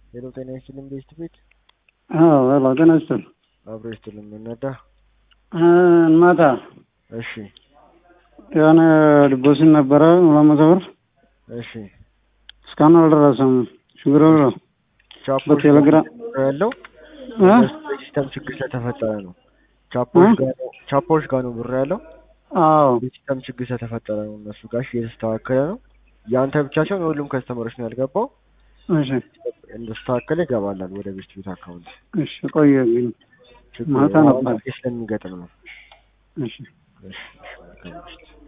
ሄሎ ጤና ይስጥልኝ ቤስት ቤት አዎ ሄሎ ጤና ይስጥልኝ። አብሮ ይስጥልኝ የምንወዳ ማታ እሺ የሆነ ዲፖዚት ነበረ ሁለት መቶ ብር እሺ እስካሁን አልደረሰም። ችግር ብሎ ቻፖች በቴሌግራም ጋር ያለው እ? ሲስተም ችግር ስለተፈጠረ ነው። ቻፖች እ? ጋር ነው ቻፖች ጋር ነው ብር ያለው አዎ የሲስተም ችግር ስለተፈጠረ ነው። እነሱ ጋር እሺ፣ እየተስተካከለ ነው። የአንተ ብቻ ሳይሆን የሁሉም ከስተመሮች ነው ያልገባው። እሺ እንደስተካከለ ይገባላል ወደ ቤስት ቤት አካውንት። እሺ ቆየ ግን ችግሩ ማታ አሁን ነበር። ስለሚገጥም ነው። እሺ እሺ እሺ መልካም ምሽት።